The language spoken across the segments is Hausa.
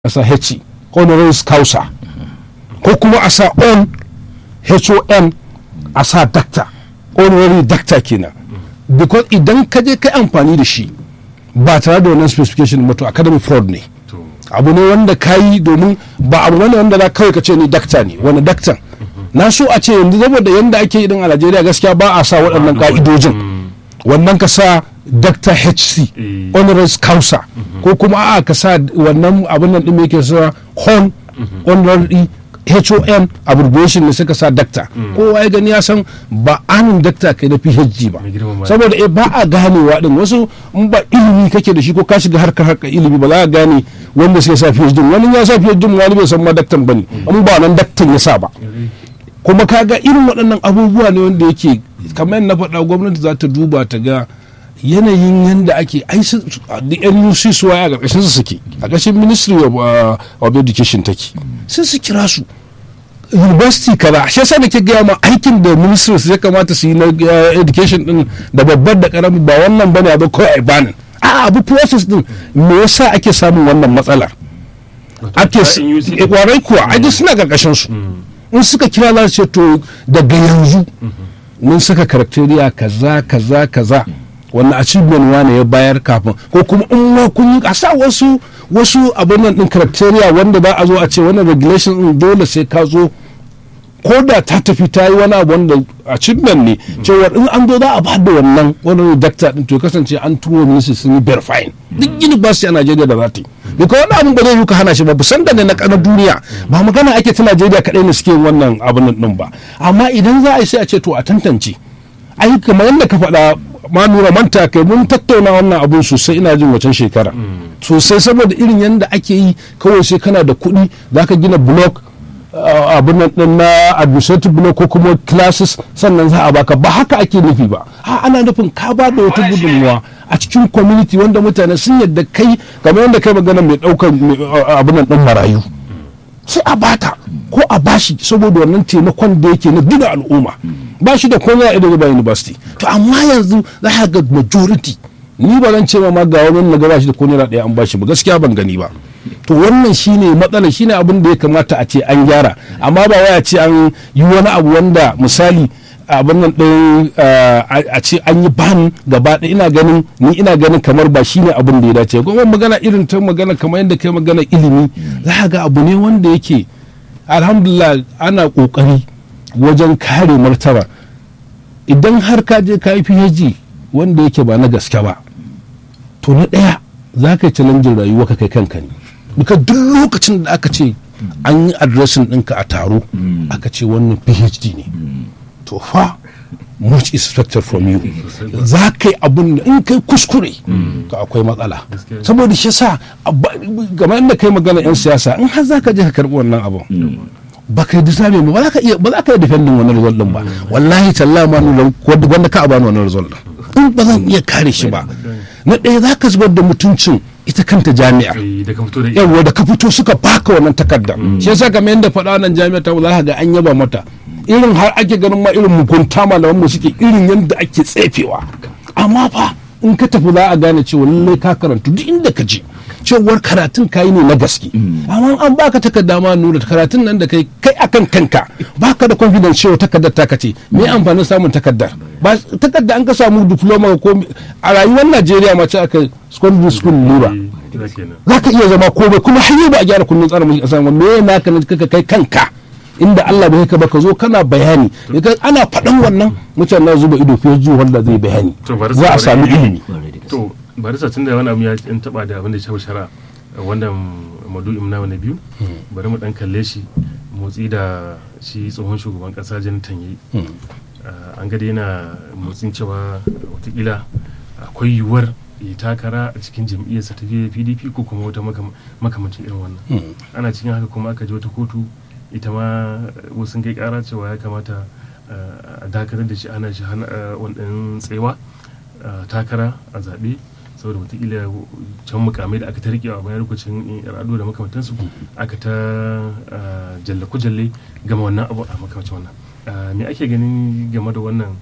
a sa h honoris causa ko kuma a sa on hon a sa dakta honorary dakta kenan because idan ka je kai amfani da shi ba tare da wannan specification ba to academy fraud ne abu ne wanda ka yi domin ba abu ne wanda za kawai ka ce ni dakta ne wani daktan na so a ce yanzu saboda yanda ake idan a najeriya gaskiya ba a sa waɗannan ka'idojin wannan ka sa dr hc honoris causa ko kuma a ka sa wannan abin nan ɗin yake sa hon honorary hon abbreviation ne suka sa dakta kowa ya gani ya san ba anin dakta kai da phd ba saboda eh ba a ganewa din wasu in ba ilimi kake da shi ko ka shiga harkar harkar ilimi ba za a gane wanda suka sa phd wani ya sa phd wani bai san ma daktan bane in ba nan daktan ya sa ba kuma kaga irin waɗannan abubuwa ne wanda yake kamar na faɗa gwamnati za ta duba ta ga yanayin yadda ake ai da nuc su waya a ƙarƙashin su suke a ƙarƙashin ministry of, uh, of education take sai su kira su university kaza shi yasa nake gaya ma aikin da ministry ya kamata su yi na education din da babbar da karami ba wannan bane abu kawai ai banin a abu process din me yasa ake samun wannan matsalar ake kwarai kuwa ai suna ƙarƙashin su in suka kira za su ce to daga yanzu mun saka criteria kaza kaza kaza wannan achievement wane ya bayar kafin ko kuma in ma kun yi a sa wasu wasu abin nan din criteria wanda za a zo a ce wannan regulation din dole sai ka zo ko da ta tafi ta yi wani abu wanda achievement ne cewa in an zo za a ba da wannan wani dakta din to kasance an turo ministry sun yi verifying duk university a Najeriya da za ta yi duka wani abin ba zai yi ka hana shi ba busan da ne na kanar duniya ba magana ake ta Najeriya kadai ne suke wannan abin nan ba amma idan za a yi sai a ce to a tantance ai kamar yadda ka faɗa ma nura manta kai mun tattauna wannan abun sosai ina jin wacan shekara sosai saboda irin yadda ake yi kawai sai kana da kuɗi za ka gina blog abin nan na administrative blog ko kuma classes sannan za a baka ba haka ake nufi ba ha ana nufin ka ba da wata gudunmuwa a cikin community wanda mutane sun yadda kai kamar yadda kai magana mai ɗaukar abin nan ɗin marayu sai a bata ko a bashi saboda wannan taimakon da yake na gina al'umma ba shi da komai a Edinburgh University to amma yanzu za ka ga majority ni ba zan ce ma ma ga wani na gaba shi da ko naira ɗaya an bashi ba gaskiya ban gani ba to wannan shine matsala shine abin da ya kamata a ce an gyara amma ba wai a ce an yi wani abu wanda misali abin nan ɗin a ce an yi ban gaba ɗaya ina ganin ni ina ganin kamar ba shine abin da ya dace kuma magana irin ta magana kamar yadda kai magana ilimi za ga abu ne wanda yake alhamdulillah ana kokari wajen kare martaba idan har ka je ka yi phd wanda yake ba na gaske ba to na ɗaya za ka yi challenging rayuwa ka kai kanka ne duka duk lokacin da aka ce an yi addressing ɗinka a taro aka ce wannan phd ne to fa much is expected from you za ka yi abun da in kai kuskure to akwai matsala saboda shi sa game da kai magana yan siyasa in har za ka je ka karɓi wannan abun ba ka yi disabe ba ba za ka iya ba za ka yi defending wannan result din ba wallahi tallahi ma nuna wanda ka abani wannan result din in ba zan iya kare shi ba na ɗaya za ka zubar da mutuncin ita kanta jami'ar yawa da ka fito suka baka wannan takardar shi yasa kamar yadda faɗa wannan jami'ar ta za ka ga an yaba mata irin har ake ganin ma irin mugunta malaman mu suke irin yadda ake tsefewa amma fa in ka tafi za a gane cewa lallai ka karantu duk inda ka je cewar karatun kayi ne na gaske amma an baka takarda ma nuna karatun nan da kai kai akan kanka baka da confidence cewa takardar ta kace me amfanin samun takardar ba takarda an ka samu diploma ko a rayuwar Najeriya ma ce aka secondary school lura za ka iya zama komai kuma har ba a gyara kundin tsarin mulki kasa me naka ka kai kanka inda Allah bai ka baka zo kana bayani ana faɗan wannan mutane na zuba ido fiye zuwa wanda zai bayani za a sami ilimi to barisa tun da wani abu ya in taba da abin da shafi shara wannan madu'in na wani biyu bari mu dan kalle shi motsi da shi tsohon shugaban kasa janatan yi an gada yana motsin cewa watakila akwai yiwuwar ya takara a cikin jam'iyyarsa ta pdp ko kuma wata makamacin irin wannan ana cikin haka kuma aka je wata kotu ita ma wasu kai kara cewa ya kamata a dakatar da shi ana shi wannan tsewa takara a zaɓe saboda wataƙila can mukamai da aka ta riƙewa a bayan lokacin ado da makamantansu aka ta jalle kujalle gama wannan abu a makamacin wannan me ake ganin game da wannan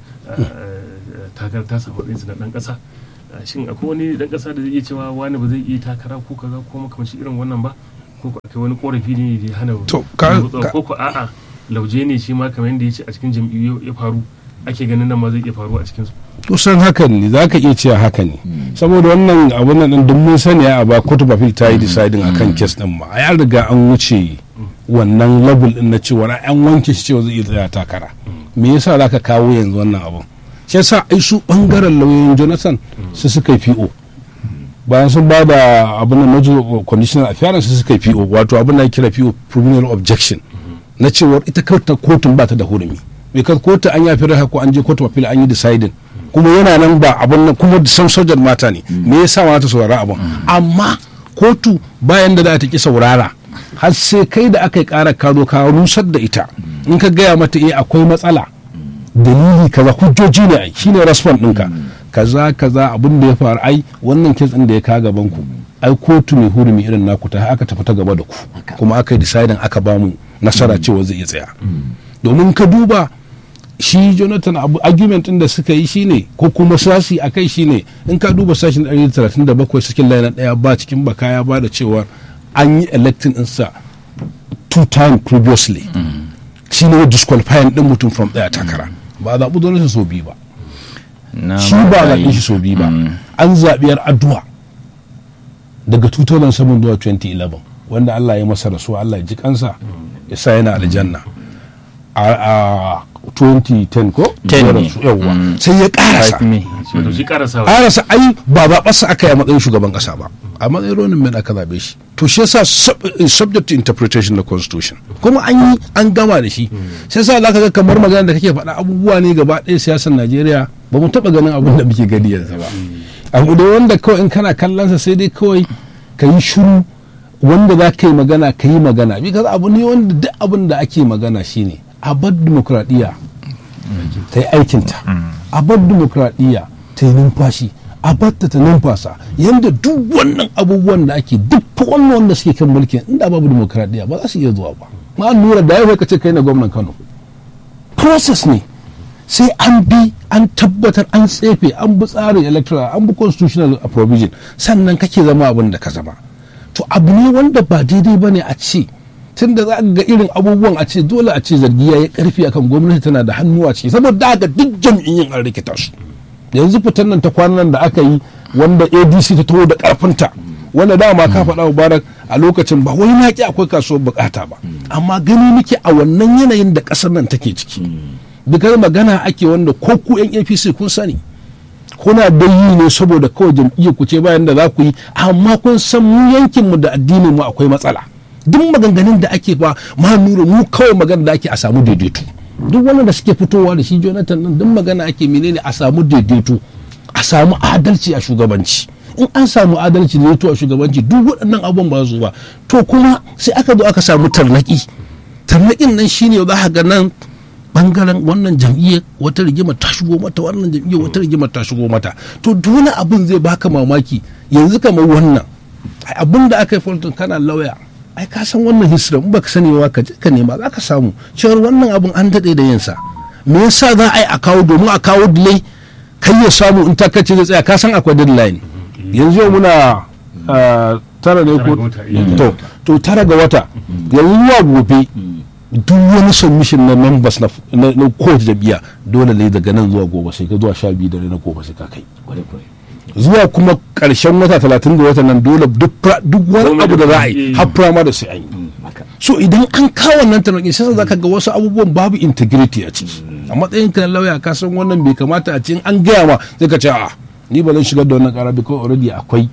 takara ta samu ɗinsu na ɗan ƙasa shin akwai wani ɗan ƙasa da zai iya cewa wani ba zai iya takara ko kaza ko makamancin irin wannan ba ko ko akai wani korafi ne da ya hana To, ka- motsawa, ka- ko ko a'a lauje ne shi ma kamar yadda ya ce a cikin jam'iyyu ya faru ake ganin nan ma zai iya faru a cikin su kusan hakan ne za ka iya cewa haka ne saboda wannan abun nan din duk mun sani a ba kotu bafil ta yi deciding akan kes din ma ya riga an wuce wannan level din na cewa an wanke shi cewa zai iya tsaya takara me yasa za ka kawo yanzu wannan abun shi yasa ai su bangaren lauyoyin jonathan su suka yi po bayan sun ba da abin da major conditional appearance su suka yi po wato abin da ake kira po criminal objection na cewar ita kawai kotun ba ta da hurumi because kotu an yafi raha ko an je kotu appeal an yi deciding kuma yana nan ba abin nan kuma san sojan mata ne me yasa ma ta saurara abin amma kotu bayan da za ta ki saurara har sai kai da aka yi kara ka zo ka rusar da ita in ka gaya mata eh akwai matsala dalili kaza hujjoji ne ai shine response ɗinka kaza kaza abin da ya faru ai wannan kes ɗin da ya kawo gaban ku ai kotu mai hurumi irin naku ta aka tafi ta gaba da ku kuma aka yi deciding aka ba mu nasara cewa zai iya tsaya domin ka duba shi jonathan abu argument din da suka yi shine ko kuma sasi a kai shine in ka duba sashin 137 cikin layi na daya ba cikin baka ya ba da cewa an yi electing insa two time previously shi ne disqualifying din mutum from daya takara ba a zaɓi jonathan so biyu ba na shi ba a marigayi. zaɓe shi so biyu ba an zaɓi yar addu'a daga 2007 zuwa 2011 wanda Allah ya masa rasuwa Allah ya ji kansa ya sa yana aljanna a a 2010 ko 10 Ya ne. rasu, yawwa Mm. sai ya karasa Five me. shi wato shi karasawa karasa ai ba zaɓarsa aka yi a matsayin shugaban ƙasa ba a matsayin ronin men aka zaɓe shi to shi yasa sub- eh, subject to interpretation na constitution kuma an yi an gama da shi sai sa za ka ga kamar magana da kake faɗa abubuwa ne gaba ɗaya siyasar najeriya ba mu taɓa ganin abin da muke gani yanzu ba abu da wanda kawai in kana kallonsa sai dai kawai ka yi shiru wanda za ka yi magana ka yi magana because abu ne wanda duk abin da ake magana shine a bar dimokuraɗiyya ta yi aikinta a bar dimokuraɗiyya ta yi numfashi a bar ta ta numfasa yadda duk wannan abubuwan da ake duk fa wannan wanda suke kan mulkin inda babu dimokuraɗiyya ba za su iya zuwa ba ma lura da yau ka ce kai na gwamnan kano process ne sai an bi an tabbatar an tsefe an bi tsarin electoral an bi constitutional provision sannan kake zama abin da ka zama to abu ne wanda ba daidai ba ne a ce tun da za ka ga irin abubuwan a ce dole a ce zargi ya yi karfi akan gwamnati tana da hannu a ciki saboda haka duk jam'iyyun an rikita su yanzu fitan nan ta kwanan da aka yi wanda adc ta taho da karfinta wanda dama ka faɗa mubarak a lokacin ba wai na ki akwai kasuwar bukata ba amma gani muke a wannan yanayin da ƙasar nan take ciki dukkan magana ake wanda ko ku yan apc kun sani kuna da yi ne saboda kawai jam'iyyar ku ce bayan da za ku yi amma kun san mu yankin mu da addinin mu akwai matsala duk maganganun da ake ba ma nura mu kawai magana da ake a samu daidaito duk wannan da suke fitowa da shi jonathan din duk magana ake menene a samu daidaito a samu adalci a shugabanci in an samu adalci da a shugabanci duk waɗannan abubuwan ba su ba to kuma sai aka zo aka samu tarnaki tarnakin nan shine za ka ga nan bangaren wannan jam'iyyar wata rigima ta shigo mata wannan jam'iyyar wata rigima ta shigo mata to dole abin zai baka mamaki yanzu kamar wannan ai abin da aka yi fulton kana lauya ai ka san wannan history in baka sani ba ka je ka nema za ka samu cewar wannan abin an daɗe da yinsa me yasa za a yi a kawo domin a kawo delay kai ya samu in takace zai tsaya ka san akwai deadline yanzu yau muna ah, tara ne Tara ko ga wata, iya. to to tara ga wata yanzu zuwa gobe duk wani submission na members na na na kowace jam'iyya dole ne daga nan zuwa gobe sai ka zuwa sha biyu dare na gobe sai ka kai zuwa kuma karshen wata talatin da wata nan dole duk pra- duk wani Komai abu da da za a yi komai. har primary sai an yi so idan an kawo nan tarnaƙi sai za ka ga wasu abubuwan babu integrity a ciki a matsayin ka na lauya ka san wannan bai kamata a cikin an gaya ma sai ka ce a ni ba zan shigar da wannan ƙara because already akwai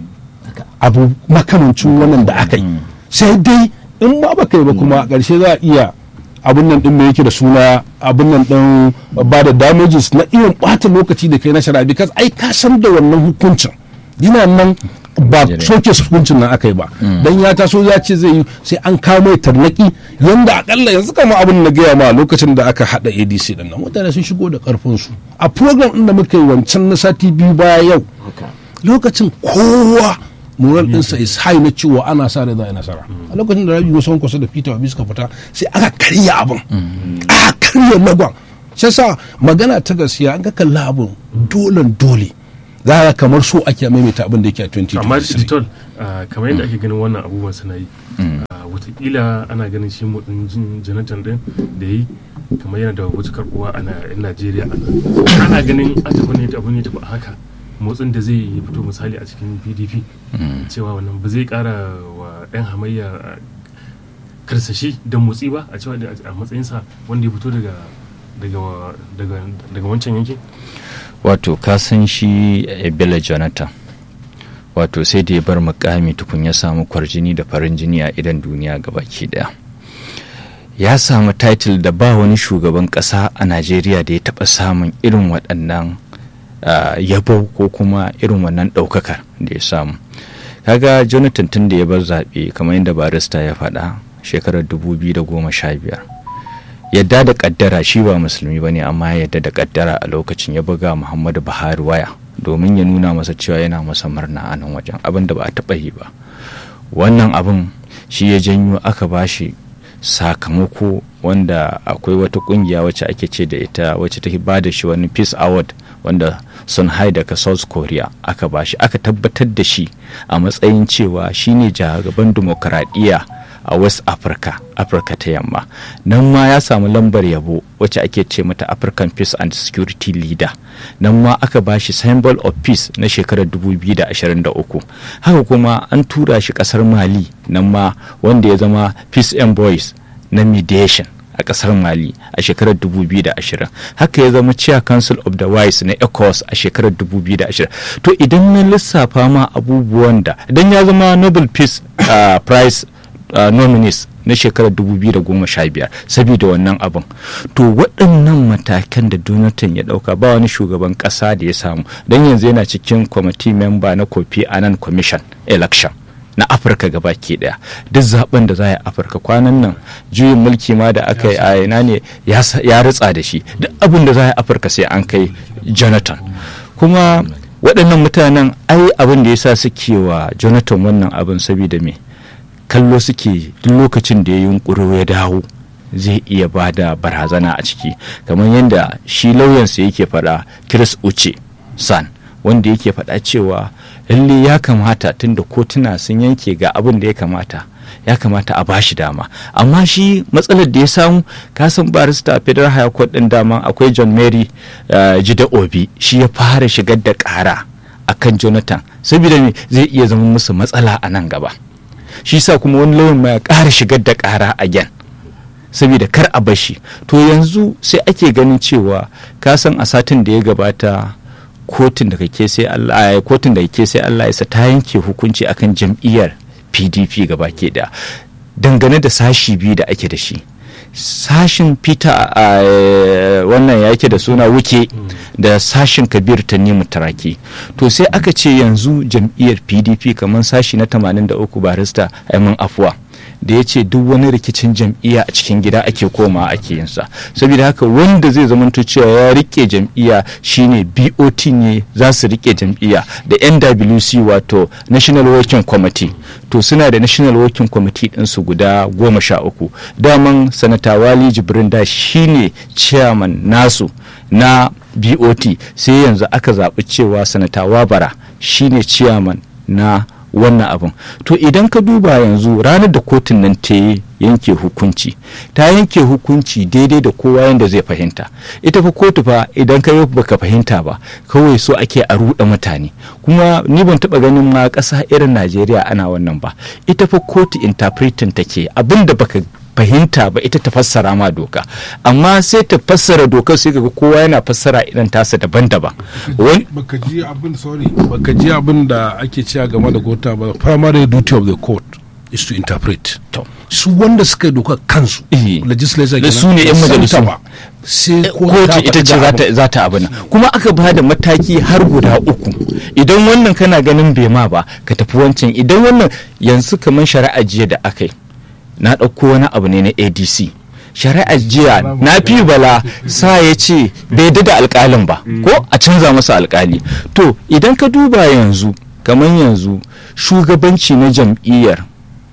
abu makamancin wannan da aka yi sai dai in ma ba kai ba kuma a ƙarshe za a iya abin nan din me yake da suna abin nan din ba da damages na irin ɓata lokaci da kai na shari'a because ai ka san da wannan hukuncin yana nan ba soke hukuncin nan aka yi ba dan ya taso ya ce zai yi sai an kawo mai tarnaki yanda akalla yanzu kama abin na gaya ma lokacin da aka hada adc din nan mutane sun shigo da karfin su a program din da muka yi wancan na sati biyu baya yau lokacin kowa moral ɗinsa is high na cewa ana sa rai za a yi nasara a lokacin da rabi musamman kusa da peter obi suka fita sai aka karya abin aka karya lagon shi sa magana ta gaskiya an ga kalla abin dolen dole za a kamar so ake maimaita abin da yake a amma 2023 digital kamar yadda ake ganin wannan abubuwan suna yi ah, watakila ana ganin shi motsin jin jonathan din da yi kamar yana da wata karbuwa a na- yan najeriya a nan. ana ganin a tafi ne abu ne tafi a haka motsin da zai fito misali a cikin pdp cewa wannan ba zai kara wa yan hamayya ah, karsashi da motsi ba a cewa da- a matsayinsa wanda ya fito daga daga daga daga wancan yankin wato ka san shi eh, Bello Jonathan wato sai da ya bar mukami tukun ya samu kwarjini da farin jini a idan duniya gabaki daya ya samu title da ba wani shugaban kasa a Najeriya da ya taba samun irin waɗannan ah, yabo ko kuma irin wannan ɗaukakar da ya samu kaga jonathan tun da ya bar zaɓe kamar yadda barista ya faɗa shekarar 2015 yadda da kaddara shi ba musulmi ba ne amma ya yadda da kaddara a lokacin ya buga muhammadu buhari waya domin ya nuna masa cewa yana masa murna a nan wajen abin da ba a taɓa yi ba wannan abin shi ya janyo aka bashi sakamako wanda akwai wata kungiya wacce ake ce da ita wacce ta ba da shi wani peace award wanda sun hai daga south korea aka bashi aka tabbatar da shi a matsayin cewa shine jagaban dimokuraɗiyya a west africa afirka ta yamma nan ma ya samu lambar yabo wacce ake ce mata african peace and security leader nan ma aka ba shi symbol of peace na shekarar 2023 haka kuma an tura shi kasar mali nan ma wanda ya zama peace envoys na mediation a kasar mali a shekarar 2020 haka ya zama chair council of the wise na ecos a shekarar 2020 to idan na lissafa ma abubuwan da idan ya zama nobel peace uh, prize uh, nominees na shekarar 2015 saboda wannan abin to waɗannan matakan da donatan ya ɗauka ba wani shugaban ƙasa da ya samu don yanzu yana cikin kwamiti memba na kofi anan commission election na afirka gaba ke daya duk zaben da za a yi afirka kwanan nan juyin mulki ma da aka yi a ina ne ya sa- ya ritsa da shi duk abin da za a yi afirka sai an kai jonathan kuma waɗannan mutanen ai abin da ya sa suke wa jonathan wannan abin saboda me kallo suke duk lokacin da ya yunkuro ya dawo zai iya ba da barazana a ciki kamar yadda shi lauyansa yake faɗa chris uche san wanda yake faɗa cewa lalle ya kamata tunda kotuna sun yanke ga abin da ya kamata ya kamata a bashi dama amma shi matsalar da ya samu kasan barista a federal high court din dama akwai john mary uh, jide obi shi ya fara shigar da ƙara akan jonathan saboda me zai iya zama musu matsala a nan gaba shi sa kuma wani lauyan ma ya ƙara shigar da ƙara again saboda kar a bashi to yanzu sai ake ganin cewa ka san a satin da ya gabata kotun da kake sai Allah kotun da kake sai Allah ya ta yanke hukunci akan jam'iyyar PDP gaba ke da dangane da sashi biyu da ake da shi sashin peter a wannan ya yake da suna wuke da sashin kabir ta nemi taraki to sai aka ce yanzu jam'iyyar pdp kamar sashi na 83 barista aimin afuwa da ya ce duk wani rikicin jam'iyya a cikin gida ake koma ake yinsa saboda haka wanda zai zamanto cewa ya rike jam'iyya shine bot ne za su rike jam'iyya da nwc wato national working committee to suna da national working committee ɗinsu guda goma sha uku daman sanata wali jibrin da shine chairman nasu na bot sai yanzu aka zaɓi cewa sanata wabara shine chairman na wannan abin to idan ka duba yanzu ranar da kotun nan ta yanke hukunci ta yanke hukunci daidai da kowa yadda zai fahimta ita fa kotu fa idan ka yi baka fahimta ba kawai so ake a ruɗa mutane kuma ni ban taɓa ganin ma ƙasa irin najeriya ana wannan ba ita fa kotu interpreting take abin da baka fahimta ba ita ta fassara ma doka amma sai ta fassara dokar sai ga kowa yana fassara idan tasa daban-daban baka ji abin sorry baka ji abin da ake cewa game da gota ba primary duty of the court is to interpret su wanda suka doka kansu legislature da su ne yan majalisu sai kotu ita ce za ta abin kuma aka ba da mataki har guda uku idan wannan kana ganin bai ma ba ka tafi wancan idan wannan yanzu kamar shari'a jiya da aka yi na ɗauko wani abu ne na adc shari'ar jiya na fi bala sa ya ce bai da alkalin ba ko a canza masa alkali to idan ka duba yanzu kamar yanzu shugabanci na jam'iyyar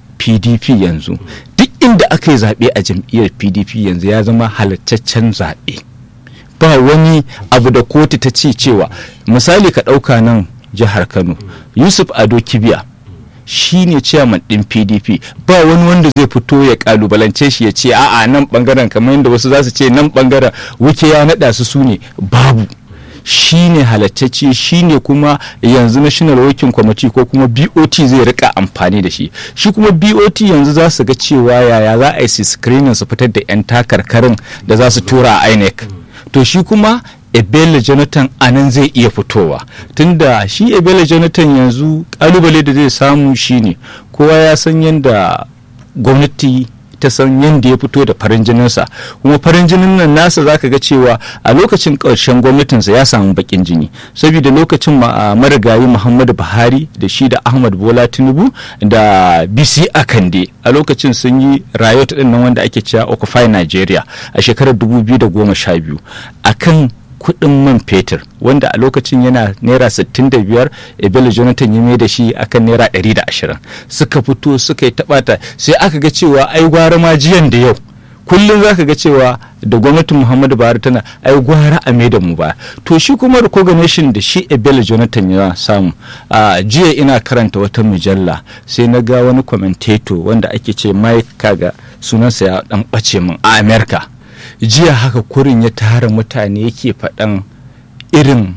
pdp yanzu duk inda aka yi zaɓe a jam'iyyar pdp yanzu ya zama halattaccen zaɓe ba wani abu da kotu ta ce cewa misali ka ɗauka nan jihar kano yusuf ado kibiya shi ne ciyaman ɗin pdp ba wani wanda zai fito ya kalubalance shi ya ce a'a nan bangaren kamar yadda wasu za su ce nan bangaren wuke ya naɗa su su ne babu shi ne halattacce shi ne kuma yanzu national working committee ko kuma bot zai rika amfani da shi shi kuma bot yanzu za su ga cewa yaya za a yi su screening su fitar da 'yan takarkarin da za su tura a inec to shi kuma ebele jonathan anan zai iya fitowa tunda shi ebele jonathan yanzu kalubale da zai samu shine kowa ya san yadda gwamnati ta san yadda ya fito da farin jininsa kuma farin jinin nan nasa zaka ga cewa a lokacin ƙarshen gwamnatinsa ya samu bakin jini saboda lokacin marigayi muhammadu buhari da shi da ahmad bola tinubu da bc akande a lokacin sun yi riot din nan wanda ake cewa occupy nigeria a shekarar 2012 akan kudin man fetur wanda a lokacin yana naira 65 ebele jonathan ya mai da shi akan naira 120 suka fito suka yi tabata sai aka ga cewa ai gwara ma jiyan da yau kullum za ka ga cewa da gwamnatin muhammadu buhari tana ai gwara a mai da mu ba to shi kuma recognition da shi ebele jonathan ya samu a jiya ina karanta wata mujalla sai na ga wani commentator wanda ake ce mike kaga sunansa ya dan bace min a america jiya haka kurin ya tara mutane yake faɗan irin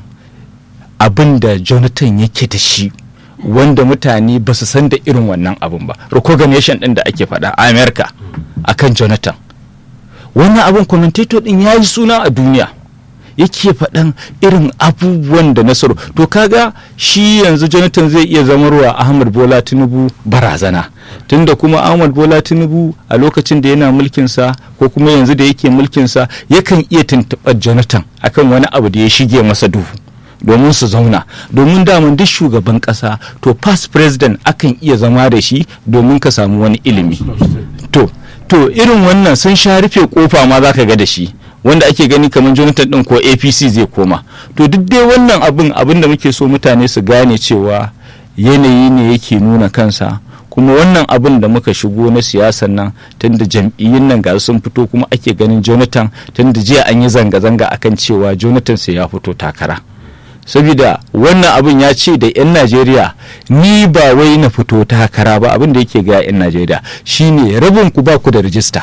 abin da jonathan yake da shi wanda mutane ba su san da irin wannan abin ba recognition ɗin da ake faɗa a america akan jonathan wannan abin commentator ɗin ya yi suna a duniya yake faɗan irin abubuwan da nasaru to kaga shi yanzu jonathan zai iya zamarwa ahmad bola tinubu barazana tunda kuma ahmad bola tinubu a lokacin da yana mulkinsa ko kuma yanzu da yake mulkinsa yakan iya tuntuɓar jonathan akan wani abu da ya shige masa duhu domin su zauna domin daman duk shugaban ƙasa to past president akan iya zama da shi domin ka samu wani ilimi to to irin wannan sun sha rufe kofa ma zaka ga da shi wanda ake gani kamar jonathan din ko apc zai koma to duk dai wannan abin abin da muke so mutane su gane cewa yanayi ne yake nuna kansa kuma wannan abin da muka shigo na siyasar nan tunda jam'iyyun nan ga sun fito kuma ake ganin jonathan tunda jiya an yi zanga-zanga akan cewa jonathan sai ya fito takara saboda wannan abin ya ce da 'yan najeriya ni ba wai na fito takara ba abin da yake ga 'yan najeriya shine rabin ku ba ku da rijista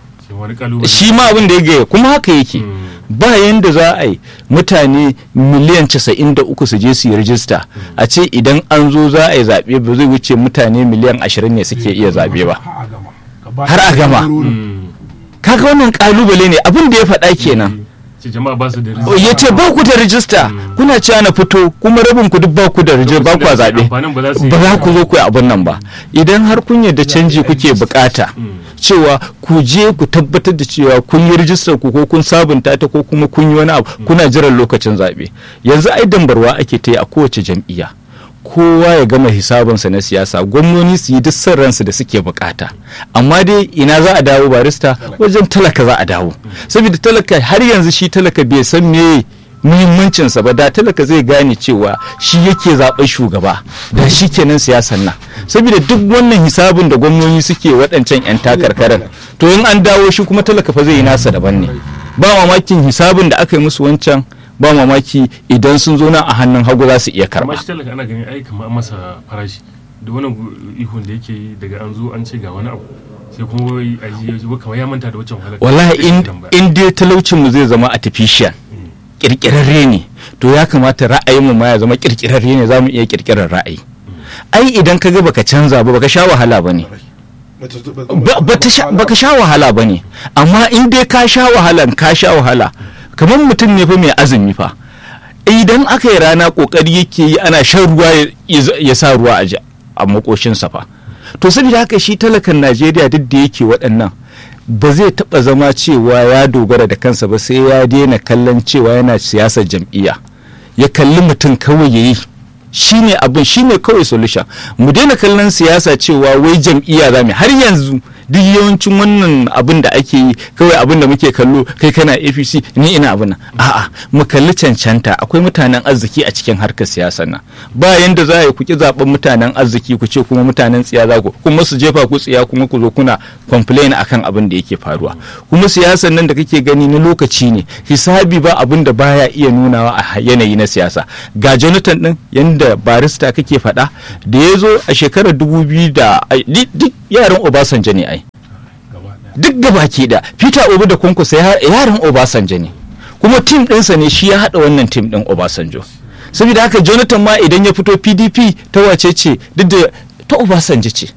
shi ma abin da ya gaya kuma haka yake ba yanda za a yi mutane miliyan 93 su je su yi rijista a ce idan an zo za a yi zaɓe ba zai wuce mutane miliyan 20 ne suke iya zaɓe ba har a gama kaga wannan kalubale ne abin da ya faɗa kenan ya ce ba ku da rijista kuna cewa na fito kuma rabin ku duk ba ku da rijista ba ku a zaɓe ba za ku zo ku yi abin nan ba idan har kun yarda canji kuke bukata cewa ku je ku tabbatar da cewa kun yi rijistar ku ko kun sabunta ta ko kuma kun yi wani abu kuna jiran lokacin zaɓe yanzu ai dambarwa ake ta yi a kowace jam'iyya kowa ya gama hisabinsa na siyasa gwamnoni su yi duk son ransu da suke bukata amma dai ina za a dawo barista wajen talaka za a dawo saboda talaka har yanzu shi talaka bai san me muhimmancinsa ba da talaka zai gane cewa shi yake zaɓen shugaba da shi kenan siyasan nan saboda duk wannan hisabin da gwamnoni suke waɗancan 'yan takarkarar to in an dawo shi kuma talaka fa zai yi nasa daban ne ba mamakin hisabin da aka yi musu wancan ba mamaki idan sun zo nan a hannun hagu za su iya karba. amma shi talaka ana ganin ai kamar an masa farashi da wannan ihun da yake yi daga an zo an ce ga wani abu sai kuma wai aji kamar ya manta da wancan wahalar wallahi in dai talaucin mu zai zama artificial kirkirarre ne to ya kamata ra'ayin mu ma ya zama kirkirarre ne za mu iya kirkirar ra'ayi ai idan ka ga baka canza ba baka sha wahala ba ne baka sha wahala ba ne amma in dai ka sha wahalan ka sha wahala kamar mutum ne fa mai azumi fa idan aka yi rana kokari yake yi ana shan ruwa ya sa ruwa a makoshinsa fa to saboda haka shi talakan najeriya duk da yake waɗannan ba zai taɓa zama cewa ya dogara da kansa ba sai ya daina kallon cewa yana siyasar jam'iyya ya kalli mutum kawai ya yi shi ne abin shi ne kawai solution mu daina kallon siyasa cewa wai jam'iyya za mu har yanzu duk yawancin wannan abin da ake yi kawai abin da muke kallo kai kana apc ni ina abin nan a'a mu kalli cancanta akwai mutanen arziki a cikin harkar siyasa nan ba yanda za a yi ku ki zaben mutanen arziki ku ce kuma mutanen tsiya za ku kuma su jefa ku tsiya kuma ku zo kuna complain akan abin da yake faruwa kuma siyasan nan da kake gani na lokaci ne hisabi ba abin da baya iya nunawa a yanayi na siyasa ga jonathan din yanda barista kake faɗa da ya zo a shekarar dubu biyu da ai, di- duk yaran obasanjo ne ai duk gabaki da peter obi da kwankwasa ya- yaran obasanjo ne kuma tim ɗinsa ne shi ya haɗa wannan tim ɗin obasanjo saboda haka jonathan ma idan ya fito pdp ta wace ce duk da ta obasanjo ce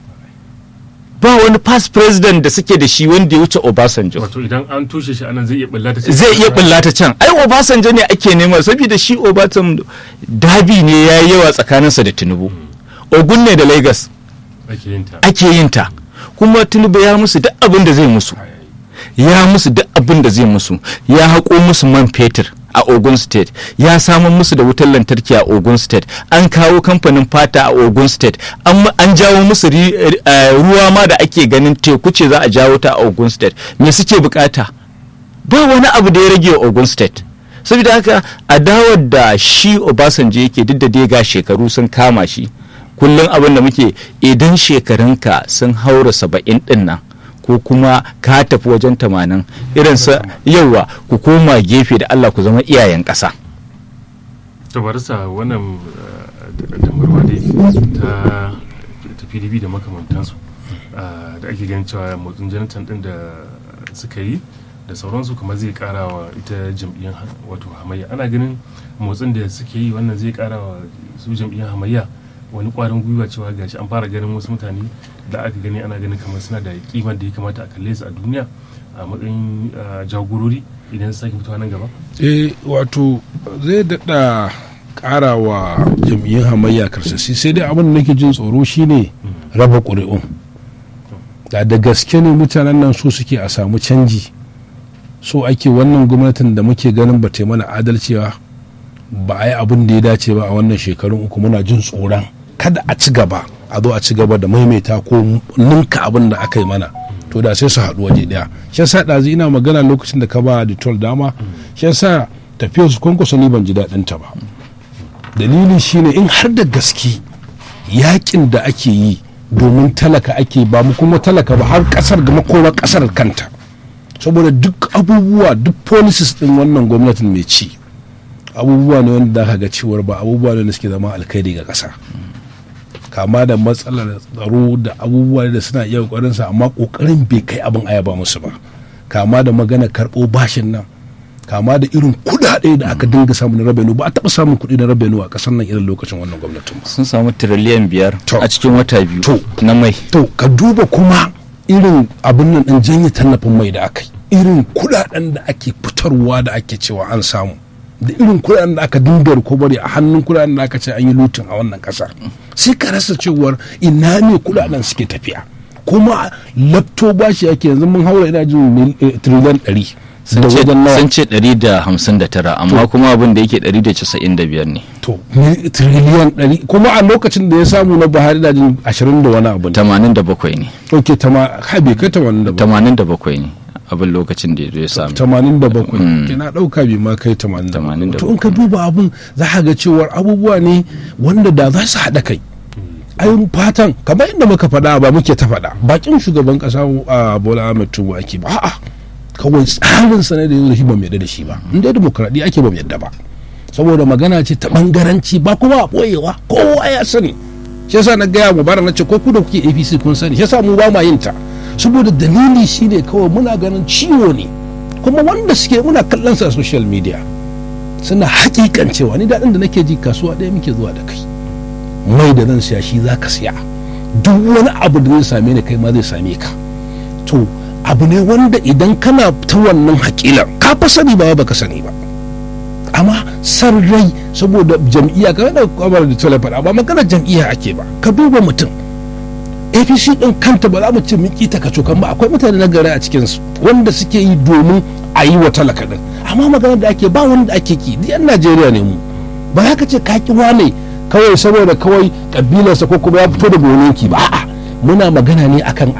ba wani past president da suke da shi wanda ya wuce obasanjo wato idan an tushe shi anan zai iya bulla ta zai iya bullata can ai obasanjo ne ake nema saboda shi obasanjo dabi ne ya yi yawa tsakaninsa da tinubu ogun ne da lagos ake yin ta ake yin ta kuma tinubu ya musu duk abin da zai musu ya musu duk abin da zai musu ya haƙo musu man fetur a ogun state ya samar musu da wutar lantarki a ogun state an kawo kamfanin fata a ogun state an, ma- an jawo musu ri- eh, ruwa ma da ake ganin teku ce za a jawo ta a ogun state me suke bukata ba wani abu da ya rage wa ogun state saboda haka adawar da shi obasanjo yake duk da dai ga shekaru sun kama shi kullum abin da muke idan shekarunka sun haura saba'in din nan ko kuma ka tafi wajen tamanin irin sa yawa ku koma gefe da allah ku zama iyayen ƙasa to barisa wannan eh, damarwa dai ta ta pdp da makamantansu ah, da ake ganin cewa motsin jonathan din da suka yi da sauransu kuma zai kara wa ita jam'iyyar ha- wato hamayya ana ganin motsin da suke yi wannan zai kara wa su jam'iyyar hamayya wani kwarin gwiwa cewa gashi an fara ganin wasu mutane da aka gani ana ganin kamar suna da kimar da ya kamata a kalle su a duniya a matsayin ah, jagorori idan su sake fitowa nan gaba eh wato zai daɗa ƙara wa jam'iyyun hamayya karsasi sai dai abin da nake jin tsoro shine raba ƙuri'un da da gaske ne mutanen nan so suke a samu canji so ake wannan gwamnatin da muke ganin ba ta yi mana adalci ba ba a yi abin da ya dace ba a wannan shekarun uku muna jin tsoron kada a ci gaba a zo a ci gaba da maimaita ko ninka abin da aka yi mana to da sai su haɗu waje ɗaya shi yasa ɗazu ina magana lokacin da ka ba ditol dama shi yasa tafiyar su kwankwaso ni ban ji daɗin ta ba dalili shine in har da gaske yakin da ake yi domin talaka ake ba mu kuma talaka ba har kasar ga makoma kasar kanta saboda duk abubuwa duk policies din wannan gwamnatin mai ci abubuwa ne wanda za ga cewar ba abubuwa ne da suke zama alkhairi ga kasa kama da matsalar tsaro da abubuwa da suna iya kokarin sa amma kokarin bai kai abin ayaba musu ba kama da magana karɓo bashin nan kama da irin kuɗaɗe da aka dinga samu na rabenu ba a taɓa samun kuɗi na rabenu a ƙasar nan irin lokacin wannan gwamnatin ba sun samu tiriliyan biyar To. a cikin wata biyu To. na mai to ka duba kuma irin abin nan din janye tallafin mai da aka yi irin kudaden da ake fitarwa da ake cewa an samu da irin kudaden da aka dinga bari a hannun kudaden da aka ce an yi lutin a wannan kasar sai ka rasa cewar ina ne kudaden suke tafiya kuma laptop bashi ake yanzu mun haura ina jin mil- eh, triliyan ɗari sun da ce wajen nawa sun ce 159 amma kuma abin da yake 195 ne to mil- triliyan ɗari kuma a lokacin da ya samu na buhari da jin ashirin da wani abu ne 87 ne ok tama ha bai kai tamanin da ba 87 ne abin lokacin da ya zo ya samu tamanin da bakwai Mm. ke na ɗauka bai ma kai tamanin da Tamanin da bakwai to in ka duba abun za ka ga cewar abubuwa ne wanda da za su haɗa kai ayin fatan kamar inda muka faɗa ba muke ta faɗa bakin shugaban ƙasa a bola ahmed tinubu ake ba a'a kawai tsarin sa ne da yanzu shi ba mu yadda da shi ba in dai demokradiyya ake ba mu yadda ba saboda magana ce ta bangaranci ba kuma a ɓoyewa kowa ya sani shi yasa na gaya mu bara na ce ko ku da kuke apc kun sani shi yasa mu ba ma yin ta saboda dalili shine kawai muna ganin ciwo ne kuma wanda suke muna kallon sa a social media suna hakikan cewa ni daɗin da nake ji kasuwa ɗaya muke zuwa da kai mai da zan siya shi za ka siya duk wani abu da zai same ni kai ma zai same ka to abu ne wanda idan kana ta wannan hakilan ka fa sani ba baka sani ba amma san rai saboda jam'iyya ka da kwamar da tole faɗa ba magana jam'iyya ake ba ka duba mutum apc din kanta ba za mu ce miki ta kacokan ba akwai mutane na gari a cikinsu wanda suke yi domin a yi wa talaka din amma magana da ake ba wanda ake ki duk yan najeriya ne mu ba za ka ce ka ki wane kawai saboda kawai kabilarsa ko kuma ya fito da gonanki ba a'a muna magana ne akan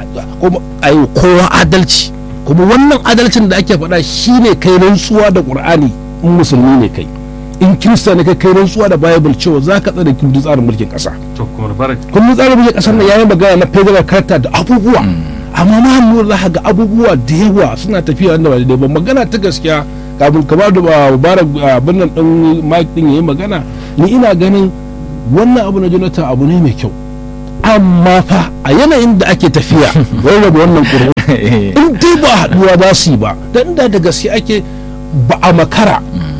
ayo kowa adalci kuma wannan adalcin da ake faɗa shine kai rantsuwa da qur'ani in musulmi ne kai in kirista ne kai kai rantsuwa da bible cewa za ka tsare kundin tsarin mulkin ƙasa to kuma barak kundin tsarin mulkin ƙasar nan yayin magana na federal character da abubuwa amma ma hannu za ka ga abubuwa da yawa suna tafiya wanda ba daidai ba magana ta gaskiya kafin kamar da mubarak abin nan din mike din yayi magana ni ina ganin wannan abu na jonathan abu ne mai kyau amma fa a yanayin da ake tafiya rarraba wannan ƙuri'u in dai ba haɗuwa za su yi ba dan da da gaske ake ba a makara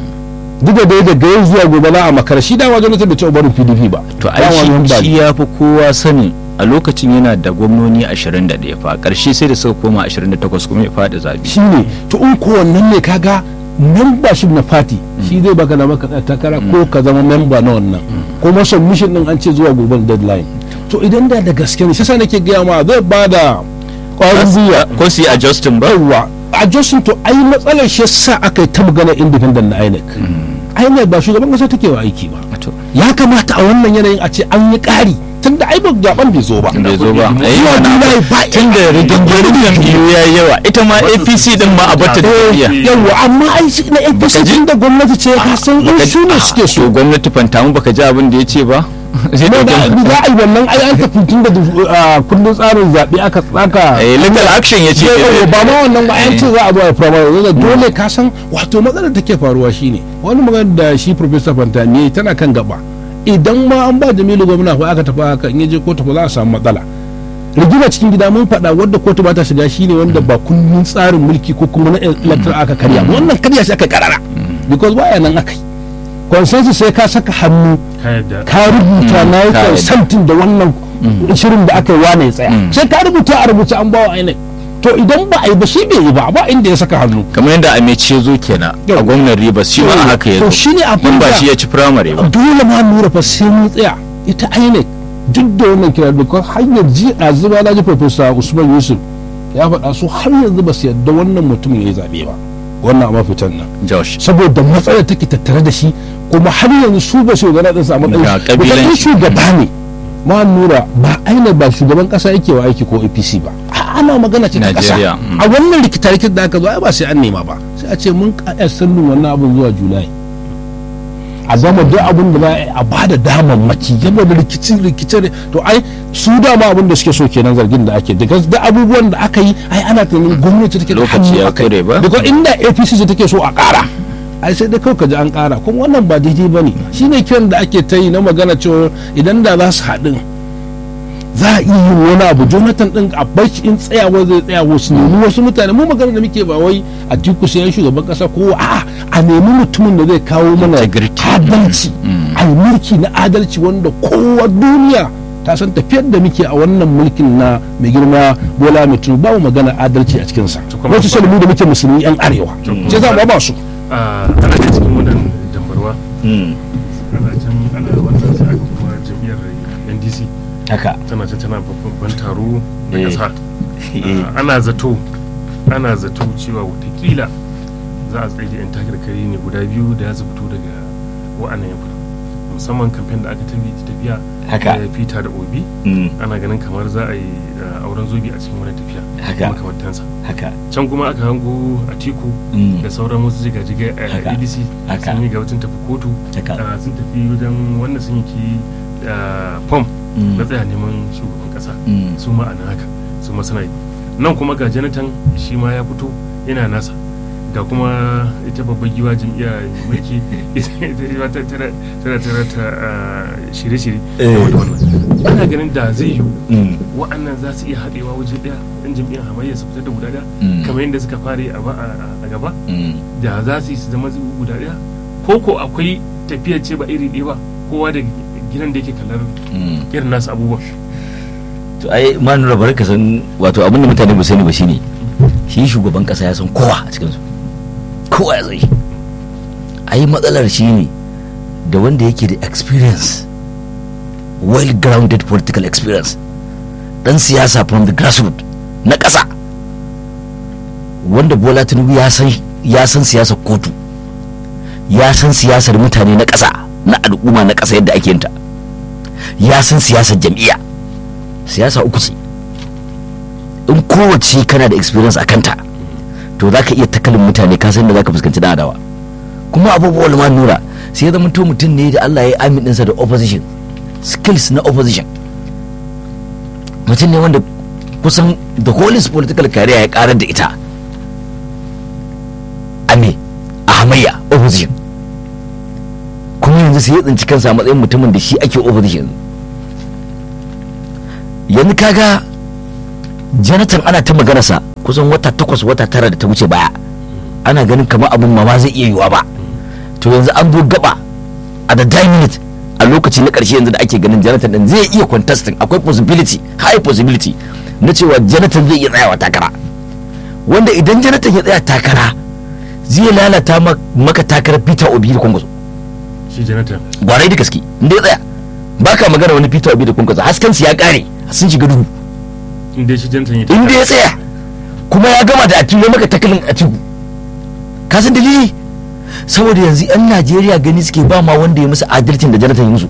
duk da dai daga yau zuwa gobe za a makara shi dama jonathan bai taɓa barin pdp ba to ai Dama wani shi ba shi ya fi kowa sanin a lokacin yana da gwamnoni 21 fa ƙarshe sai da suka koma 28 kuma ya faɗi zabi shi ne to in ko wannan ne kaga membership na party shi zai baka da maka takara ko ka zama member na wannan kuma submission din an ce zuwa gobe deadline to idan da da gaske ne sai nake gaya ma zai ba da ƙwarin gwiwa ko su yi adjusting ba yawwa a Johnson to ai matsalar shi sa aka yi ta magana independent na INEC INEC ba shugaban kasa take wa aiki ba to ya kamata a wannan yanayin a ce an yi ƙari tun da ai ba zaben bai zo ba bai zo ba kuɗi. Eh, Zuwa mana Julai ba tun da rigingirin jam'iyyu ya yi yawa ita ma apc din ma a bata da tafiya yawwa amma ai shi na APC Baka ji- tun da gwamnati ce ka san in Baka- su ne suke so to gwamnati fantamu baka ji abin da ya ce ba sai ne da da gwamnati- za a yi wannan ai an tafi tun da ah, kundin tsarin zaɓe aka tsaka Eh, legal action ya ce Yau, ba ma wannan ba an ce za a zo a firamare yanzu dole ka san wato matsalar da take faruwa shine wani magana da shi professor Fantani tana kan gaba idan ma an ba Jamilu gwamna ko aka tafi haka in ya je kotu ba za a samu matsala rigima cikin gida mun faɗa wadda kotu ba ta shiga shine wanda ba kundin tsarin mulki ko kuma na electoral aka karya ba. wannan karya shi aka karara because baya nan aka yi consensus sai ka saka hannu ka yadda ka rubuta na yi ka yadda. consenting da wannan shirin da aka yi wane ya tsaya sai ka rubuta a rubuce an bawa INEC to idan ba a yi ba shi bai yi ba ba inda ya saka hannu kamar yadda amici ya zo kenan a Yau. gwamnan ribas shi ma haka ya to zo shi ne abin in ba da shi ya ci firamare ba dole ma nura fa sai mun tsaya ita INEC duk da wannan kira because har yanzu a zuba na ji professor Usman Yusuf ya faɗa su har yanzu ba su yarda wannan mutum ya yi zaɓe ba wannan a mafitan nan josh saboda matsalar take tattare da shi kuma har yanzu su ba su gana ɗinsa a Ga matsayin kabilanci. Because in shugaba ne ma nura ba aina ba shugaban kasa yake wa aiki ko apc ba A- ana magana ce ta kasa Najeriya, mm. a wannan rikita da aka zo ai ba sai an nema ba sai a ce mun ƙa'yar sallin wannan abin zuwa julai a gama duk abin da za a yi a ba da damammaki yadda da rikicin rikice to ai su dama abin da suke so kenan zargin da ake daga da abubuwan da aka yi ai ana tunanin gwamnati take da Lokaci hannu ya a kai. kure ba? Because inda apc ce take so a ƙara ai sai dai kawai ka ji an ƙara kuma wannan ba daidai ba ne shine kiran da ake ta yi na magana cewa idan da za su haɗin za a iya yin wani abu jonathan din a bar shi in tsayawa zai tsaya wasu nemi wasu mutane mu magana da muke ba wai a tiku sai shugaban kasa ko a a nemi mutumin da zai kawo mana Integrity. adalci a yi mulki na adalci wanda kowa duniya ta san tafiyar da muke a wannan mulkin na mai girma bola mai tunu babu magana adalci a cikinsa kuma wasu ba- salmu da muke musulmi yan arewa sai za mu ba su a ana da cikin wannan dambarwa Mm, ana can ana wannan sai aka kuma jam'iyyar ndc haka tana can tana babban taro na Eh. kasa Eh, Ah, ana zato ana zato cewa watakila za a tsaye da 'yan takarkari ne guda biyu da ya fito daga wa'annan yankuna musamman kamfen da aka tafi tafiya Haka. da fita da obi mm, ana ganin kamar za a yi ah, auren zobe a cikin wani tafiya Haka. makamantansa haka can kuma aka hango a tiku Mm. da sauran wasu jigajigai Haka. a adc Haka. sun yi ga sun tafi kotu Haka. ah, sun tafi wajen wanda sun yi ki fom Mm. na tsaya neman shugaban kasa Mm. su ma a nan haka su ma suna yi nan kuma ga jonathan shi ma ya fito yana nasa ga kuma ita babbar giwa jam'iyya mai mulki ita ma ta- tana tana tana ta ah, shirye-shirye Eh. game da wannan ana ganin da zai yiwu Mm. wa'annan za su iya haɗewa waje ɗaya ɗan jam'iyyar hamayya su fitar da guda ɗaya Mm. kamar yadda suka fara yi a ba- a a gaba Mm. da za su yi su zama guda ɗaya ko ko akwai tafiyar ce ba iri ɗaya ba kowa da gidan da yake kallar Mm. irin nasu abubuwan to ai ma nura bari ka san wato abin da mutane ba sani ba shine shi shugaban kasa ya san kowa a cikin su kowa ya san shi ai matsalar shi ne da wanda yake da experience well grounded political experience dan siyasa from the grassroots na ƙasa wanda bola tinubu ya san ya san siyasar kotu ya san siyasar mutane na ƙasa na al'umma na ƙasa yadda ake yinta ya san siyasar jam'iyya siyasa uku ce in kowace kana da experience a kanta to za ka iya takalin mutane ka san da za ka fuskanci dan adawa kuma abubuwan ma nura sai ya zama to mutum ne da Allah ya yi amin ɗinsa da opposition skills na opposition mutum ne wanda kusan the whole political career ya karar da ita a me a hamayya opposition kuma yanzu sai ya tsinci kansa a matsayin mutumin da shi ake opposition yanzu kaga jonathan ana ta maganarsa kusan wata takwas wata tara da ta wuce baya ana ganin kamar abin ma ba zai iya yiwa ba to yanzu an zo gaba a the dying minute a lokaci na karshe yanzu da ake ganin jonathan din zai iya contesting akwai possibility high possibility na cewa jonathan zai iya tsayawa takara wanda idan jonathan ya tsaya takara zai lalata ma- maka takarar peter obi da kwankwaso shi janatan gwarai da gaske inda ya tsaya baka magana wani peter obi da kwankwaso hasken su ya kare sun shiga duhu inda shi janatan ya inda ya tsaya kuma ya gama da atiku ya maka takalin atiku ka san dalili saboda yanzu yan najeriya gani suke ba ma wanda ya musu adalcin da janatan ya musu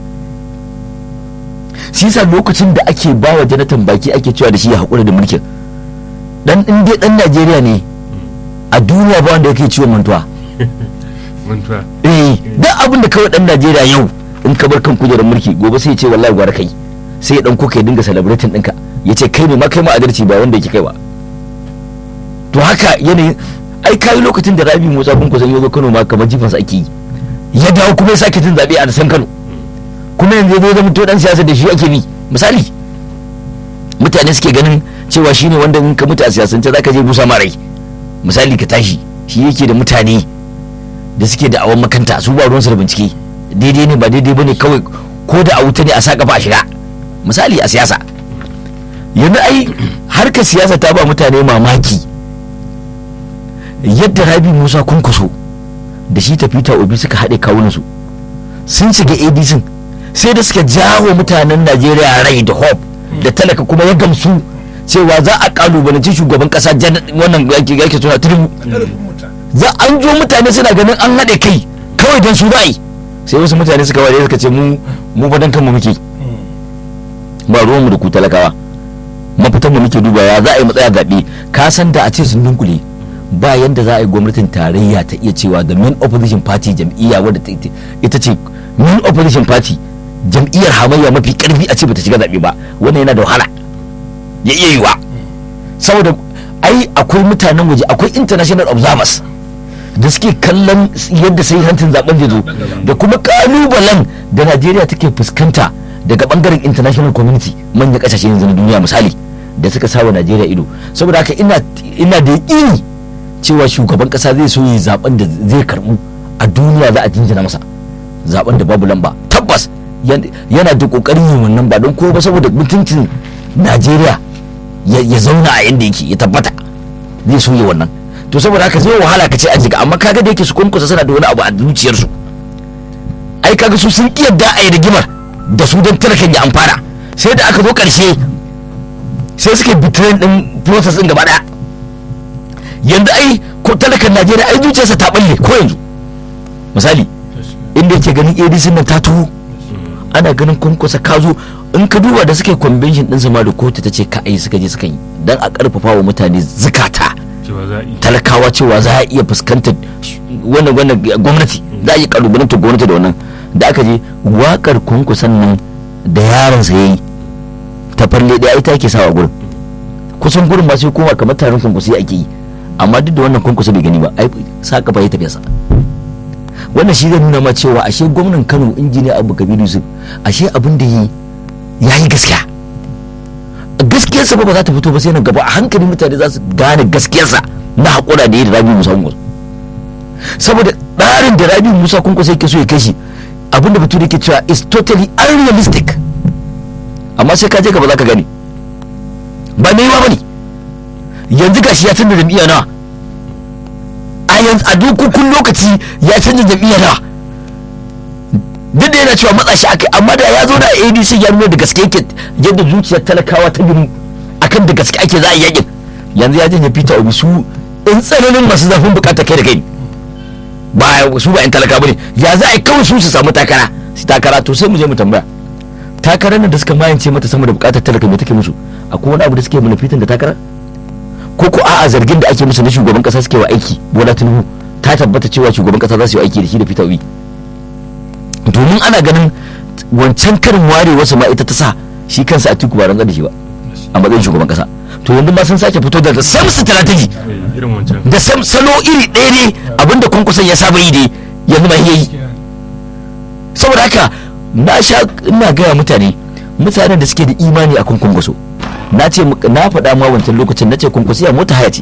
shi yasa lokacin da ake ba wa janatan baki ake cewa da shi ya haƙura da mulkin dan in dai dan najeriya ne a duniya ba wanda yake ciwon mantuwa mantuwa eh duk abin da kawai dan najeriya yau in ka bar kan kujerar mulki gobe sai ya ce wallahi gwara kai sai ya dan kuka ya dinga celebrating ɗinka ya ce kai ne ma kai ma adalci ba wanda yake kai ba to haka yanayin ai kai lokacin da rabi musa kun kusan yazo kano ma kamar jifansa ake yi ya dawo kuma ya sake jin zaɓe a san kano kuma yanzu ya zama to dan siyasa da shi ake bi misali mutane suke ganin cewa shine wanda in ka mutu a siyasance zaka je busa ma rai misali ka tashi shi yake da mutane da suke da awon makanta su ba ruwansu da bincike daidai ne ba daidai bane kawai ko da a wuta ne a sa kafa a shiga misali a siyasa yanzu ai harkar siyasa ta ba mutane mamaki yadda rabi musa kunkuso da shi ta peter obi suka haɗe kawunansu sun shiga adc sai da suka jawo mutanen najeriya rai da hope da talaka kuma ya gamsu cewa za a kalubalanci shugaban kasa jan- wannan yake yake suna turbu za an jo mutane suna ganin an haɗe kai kawai don su ra'ayi sai wasu mutane suka ware suka ce mu mu fa dan kanmu muke ba ruwanmu da ku talakawa mafitan mu muke duba ya za a yi matsaya zaɓe ka san da a ce sun dunkule ba yanda za a yi gwamnatin tarayya ta iya cewa the main opposition party jam'iyya wadda ta ita- ita ce main opposition party jam'iyyar hamayya mafi karfi a ce bata shiga zaɓe ba wannan yana da wahala ya iya yiwa saboda ai akwai mutanen waje akwai international observers da suke kallon yadda sai hantin zaben zai zo da kuma kalubalen da najeriya take fuskanta daga bangaren international community manyan kasashe yanzu na duniya misali da suka sawa najeriya ido saboda haka ina ina da yaƙini cewa shugaban kasa zai so yi zaben da zai karbu a duniya za a jinjina masa zaben da babu lamba tabbas yan- yana da kokarin yin wannan ba don ko ba saboda mutuncin najeriya ya ya zauna a yanda yake ya tabbata zai so yi wannan to saboda haka zai wahala ka ce an jiga amma kaga da yake su kunkusa suna da wani abu a zuciyarsu ai kaga su sun iya da a yi rigimar da su don talakan ya amfana sai da aka zo karshe sai suke bitrain din process din gaba daya yanzu ai ko talakan najeriya ai zuciyarsa ta balle ko yanzu misali inda yake ganin adc nan ta tuho ana ganin kunkusa ka zo in ka duba da suke convention din ma da kotu ta ce ka ai suka je suka yi dan a karfafa wa mutane zukata cewa za a yi talakawa cewa za a iya fuskantar sh- wannan wannan gwamnati za a iya kalubalantar gwamnati da wannan da aka je wakar kunkusan nan da yaronsa ya yi ta falle ɗaya ita ake sawa gurin kusan gurin ba sai koma kamar taron kunkusi ake yi amma duk da wannan kunkusa bai gani ba ai sa kafa ya tafiya sa wannan shi zai nuna ma cewa ashe gwamnan kano injiniya abu kabiru yusuf ashe abin da yi ya yi gaskiya gaskiyarsa ba ba za ta fito ba sai nan gaba a hankali mutane za su gane gaskiyarsa na haƙura da yi da rabi musa kunkus saboda tsarin da rabi musa kunkus yake so ya kai shi abinda bature yake cewa is totally unrealistic amma sai ka je gaba za ka gani ba mai yiwa bane yanzu gashi ya canza jam'iyya nawa a yanzu a dukkan lokaci ya canza jam'iyya nawa duk da yana cewa matsa shi akai amma da ya zo da adc ya nuna da gaske yake yadda zuciyar talakawa ta gini akan da gaske ake za a yi yakin yanzu ya janye peter obi su in tsananin masu zafin bukata kai da kai ba su ba yan talaka bane ya za a yi kawai su su samu takara su takara to sai mu je mu tambaya takarar nan da suka mayance mata sama da bukatar talaka me take musu akwai wani abu da suke manufitin da takara ko ko a'a zargin da ake musu na shugaban kasa suke wa aiki bola tinubu ta tabbata cewa shugaban kasa za su yi aiki da shi da peter obi domin ana ganin wancan karin ware wasu ma ita ta sa shi kansa a tiku ba rantsar da shi ba a matsayin shugaban kasa to yanzu ma sun sake fito da same strategy Eh, irin wancan da sam salo iri ɗaya ne abinda kwankwason ya saba yi dai yanzu ma yayi saboda haka na sha ina gaya mutane mutanen da suke da imani a kwankwaso na ce na faɗa ma wancan lokacin na ce kwankwasiya mota haya ce